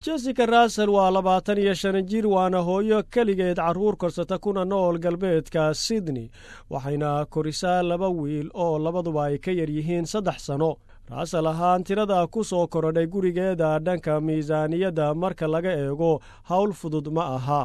jessica russell waa labaatan iyo shan jir waana hooyo keligeed carruur korsata kuna nool galbeedka sydney waxayna korisaa laba wiil oo labaduba ay ka yar yihiin saddex sanno russell ahaan tirada ku soo korodhay gurigeeda dhanka miisaaniyadda marka laga eego howl fudud ma aha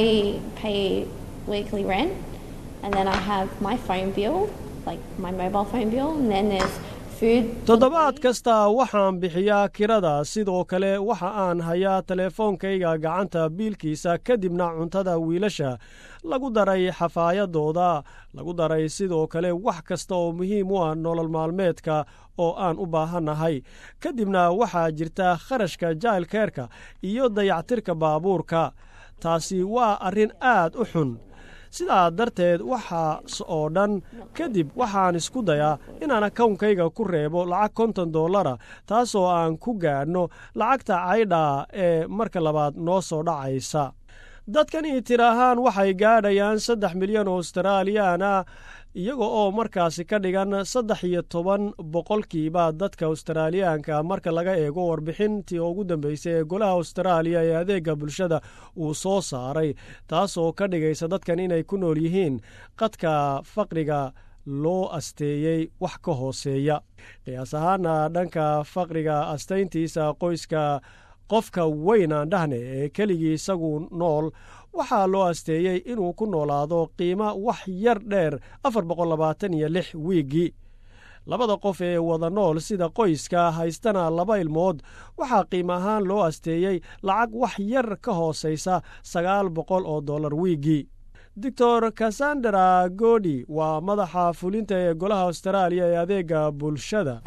toddobaad kasta waxaan bixiyaa kirada sidoo kale waxa aan hayaa teleefoonkayga gacanta biilkiisa kadibna cuntada wiilasha lagu daray xafaayadooda lagu daray sidoo kale wax kasta oo muhiim u ah nolol maalmeedka oo aan u baahannahay kadibna waxaa jirta kharashka jailkeerka iyo dayactirka baabuurka taasi waa arrin aad u xun sidaa darteed waxaas oo dhan kadib waxaan isku dayaa inaan akawnkayga ku reebo lacag konton dollara taasoo aan ku gaadhno lacagta caydhaa ee marka labaad noo soo dhacaysa dadkani tir ahaan waxay gaadhayaan saddex milyan oo australiyaana iyaga oo markaasi ka dhigan saddex iyo toban boqolkiiba dadka australiyaanka marka laga eego warbixintii ugu dambeysay ee golaha austraaliya ee adeega bulshada uu soo saaray taasoo ka dhigaysa dadkan inay ku nool yihiin qadka faqriga loo asteeyey wax ka hooseeya qiyaas ahaana dhanka faqriga astayntiisa qoyska qofka weyn aan dhahne ee keligii isagu nool waxaa loo asteeyey inuu ku noolaado qiimo wax yar dheer afar boqol labaatan iyo lix wiiggii labada qof ee wada nool sida qoyska haystana laba ilmood waxaa qiimo ahaan loo asteeyey lacag wax yar ka hoosaysa sagaal boqol oo dollar wiiggii doctor cassandra godi waa madaxa fulinta ee golaha austraaliya ee adeega bulshada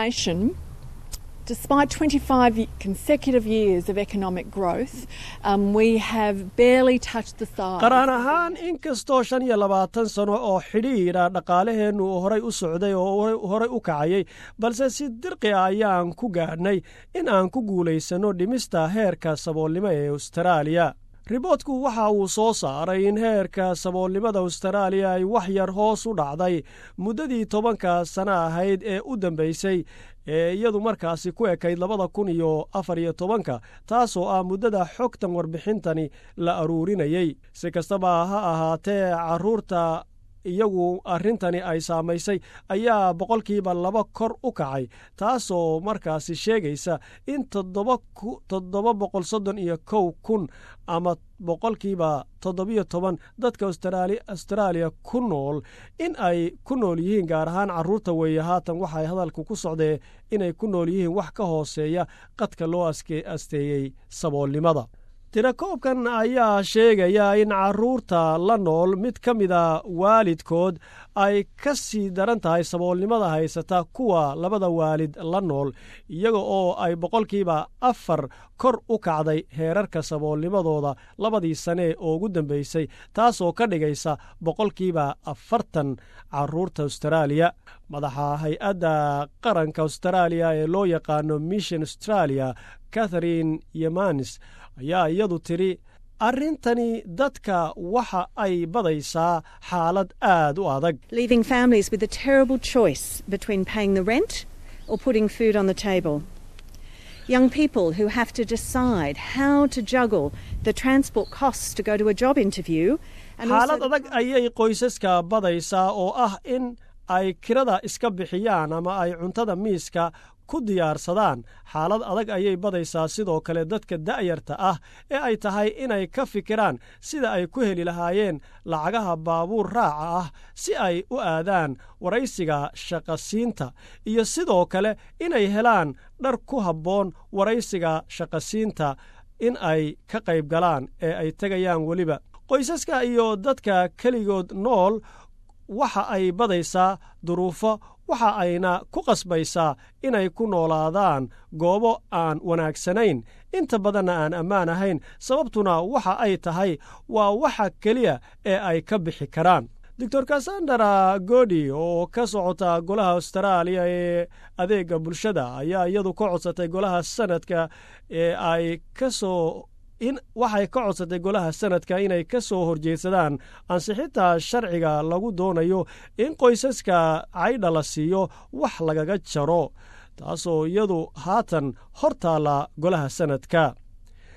Despite 25 consecutive years of economic growth, um, we have barely touched the size. qaraan ahaan in kastoo shan iyo labaatan sano oo xidhiidha dhaqaalaheennu horay u socday oo horay u kacayay balse si dirqi ah ayaan ku gaadhnay in aan ku guulaysanno dhimista heerka saboolnimo ee austraaliya riboodku waxa uu soo saaray in heerka saboolnimada austraaliya ay wax yar hoos u dhacday muddadii tobanka sano ahayd ee u dambaysay ee iyadu markaasi ku ekayd labada kun iyo afar iyo tobanka taasoo ah muddada xogtan warbixintani la aruurinayey si kastaba ha ahaatee carruurta iyagu arrintani ay saamaysay ayaa boqolkiiba laba kor u kacay taasoo markaasi sheegaysa in toddoba boqol soddon iyo kow kun ama boqolkiiba toddobiyo toban dadka austraaliya ku nool in ay ku nool yihiin gaar ahaan carruurta weeye haatan waxay hadalku ku socdee inay ku nool yihiin wax ka hooseeya qadka loo asteeyey saboolnimada tirakoobkan ayaa sheegaya in carruurta la nool mid ka mida waalidkood ay ka sii daran tahay saboolnimada haysata kuwa labada waalid la nool iyaga oo ay boqolkiiba afar kor u kacday heerarka saboolnimadooda labadii sane oo ugu dambeysay taasoo ka dhigaysa boqolkiiba afartan carruurta austraaliya madaxa hay-adda qaranka austraaliya ee loo yaqaano mission australia catharine yemanis ayaa iyadu tidhi arrintani dadka waxa ay badaysaa xaalad aad u adag leaving families with a terrible choice between paying the rent or putting food on the table young people who have to decide how to juggle the transport costs to go to a job interview xaalad adag ayay qoysaska badaysaa oo ah in ay kirada iska bixiyaan ama ay cuntada miiska ku diyaarsadaan xaalad adag ayay badaysaa sidoo kale dadka da'yarta ah ee ay tahay inay ka fikiraan sida ay ku heli lahaayeen lacagaha baabuur raaca ah si ay u aadaan waraysiga shaqasiinta iyo sidoo kale inay helaan dhar ku habboon waraysiga shaqasiinta in ay ka qayb galaan ee ay tegayaan weliba qoysaska iyo dadka keligood nool waxa ay badaysaa duruufo waxa ayna ku qasbaysaa inay ku noolaadaan goobo aan wanaagsanayn inta badanna aan ammaan ahayn sababtuna waxa ay tahay waa waxa keliya ee ay ka bixi karaan doctor cassandra godi oo ka socota golaha austraaliya ee adeega bulshada ayaa iyadu ka codsatay golaha sanadka ee ay ka soo in waxay ka codsatay golaha sanadka inay ka soo horjeedsadaan ansixinta sharciga lagu doonayo in qoysaska caydha la siiyo wax lagaga jaro taasoo iyadu haatan hor taalla golaha sanadka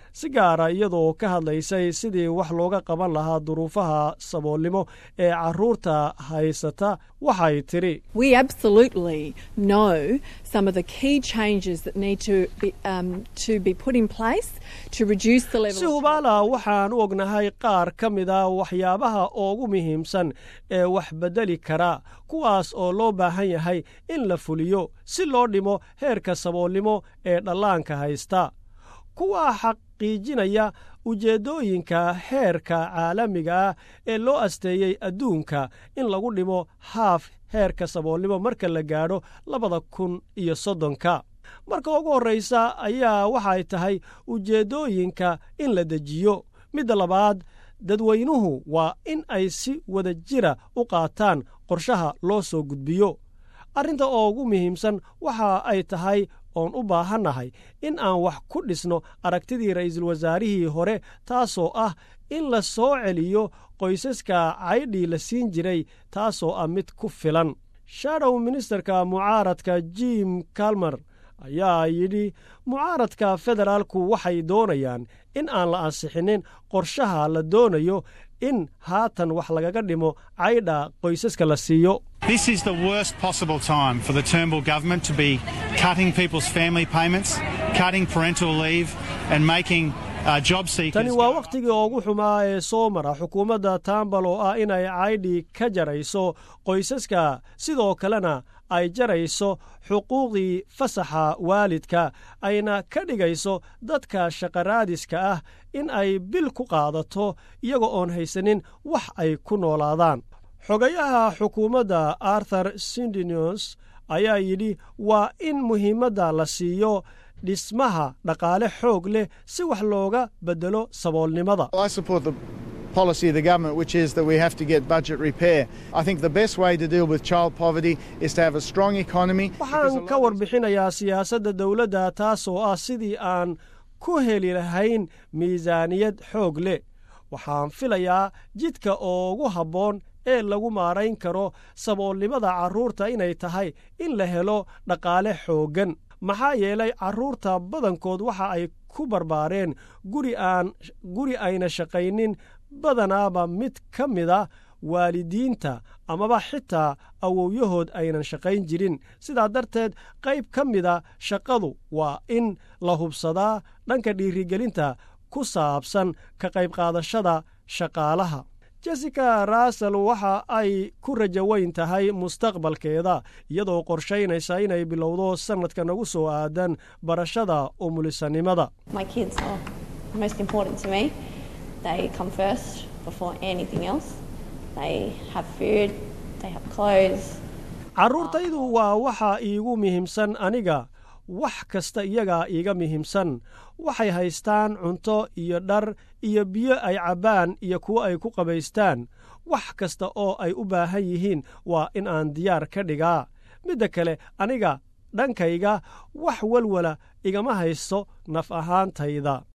si gaara iyadoo ka hadlaysay sidii wax looga qaban lahaa duruufaha saboolnimo ee carruurta haysata waxay tidhi We absolutely know some of the key changes that need to be, um, to be put in place to reduce the level si of hubaala waxaan u ognahay qaar ka mida waxyaabaha ugu muhiimsan ee wax beddeli kara kuwaas oo loo baahan yahay in la fuliyo si loo dhimo heerka saboolnimo ee dhallaanka haysta kuwaa xaqiijinaya ujeeddooyinka heerka caalamiga ah ee loo asteeyey adduunka in lagu dhimo haaf heerka saboolnimo marka la gaadho labada kun iyo soddonka marka ugu horraysa ayaa waxay tahay ujeeddooyinka in la dejiyo midda labaad dadweynuhu waa in ay si wada jira u qaataan qorshaha loo soo gudbiyo arrinta ugu muhiimsan waxa ay tahay oon u baahannahay in aan wax ku dhisno aragtidii ra'iisul wasaarihii hore taasoo ah in la soo celiyo qoysaska caydhii la siin jiray taasoo ah mid ku filan shadow ministerka mucaaradka jim kalmer ayaa yidhi mucaaradka federaalku waxay doonayaan in aan la ansixinin qorshaha la doonayo in haatan wax lagaga dhimo caydha qoysaska la siiyo This is the worst possible time for the Turnbull government to be cutting people's family payments, cutting parental leave, and making uh, job seekers. tani waa wakhtigii ugu xumaa ee soo mara xukuumadda tambal oo ah inay caydhi ka jarayso qoysaska sidoo kalena ay jarayso xuquuqdii fasaxa waalidka ayna ka dhigayso dadka shaqaraadiska ah in ay bil ku qaadato iyaga oon haysanin wax ay ku noolaadaan xogayaha xukuumadda arthur sindinius ayaa yidhi waa in muhiimadda la siiyo dhismaha dhaqaale xoog leh si wax looga beddelo saboolnimada I support the policy of the government, which is that we have to get budget repair. I think the best way to deal with child poverty is to have a strong economy. because a waxaan lot ka of these- warbixinayaa siyaasadda dowladda taasoo ah sidii aan ku heli lahayn miisaaniyad xoog leh waxaan filayaa jidka ugu habboon ee lagu maarayn karo saboolnimada carruurta inay tahay in la helo dhaqaale xooggan maxaa yeelay carruurta badankood waxa ay ku barbaareen guri aan guri ayna shaqaynin badanaaba mid ka mida waalidiinta amaba xitaa awowyahood aynan shaqayn jirin sidaa darteed qayb ka mida shaqadu waa in la hubsadaa dhanka dhiirigelinta ku saabsan ka qayb qaadashada shaqaalaha jessica russell waxa ay ku rajo weyn tahay mustaqbalkeeda iyadoo qorshaynaysa inay bilowdo sannadka nagu soo aadan barashada umulisanimada My kids are most important to me. They come first before anything else. They have food, they have clothes. carruurtaydu waa waxa iigu muhiimsan aniga wax kasta iyagaa iiga muhiimsan waxay haystaan cunto iyo dhar iyo biyo ay cabbaan iyo kuwo ay ku qabaystaan wax kasta oo ay u baahan yihiin waa in aan diyaar ka dhigaa midda kale aniga dhankayga wax walwala igama haysto naf ahaantayda